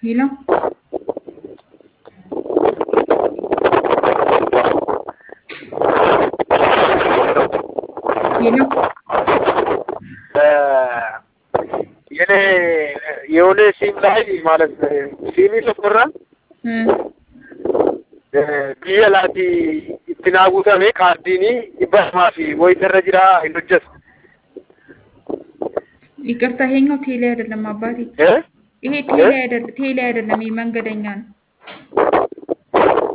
ሄሎ ሄሎ የኔ የሆነ ሲም ላይ ማለት ሲሚ ተቆራ እ ብየ ላቲ ittiin guutame kaardiini dhibba lamaa fi wayita jira hin hojjetu. ይቅርታ ይሄኛው ቴሌ አይደለም አባቴ፣ እ? ይሄ ቴሌ አይደለም፣ ቴሌ አይደለም፣ ይሄ መንገደኛ ነው።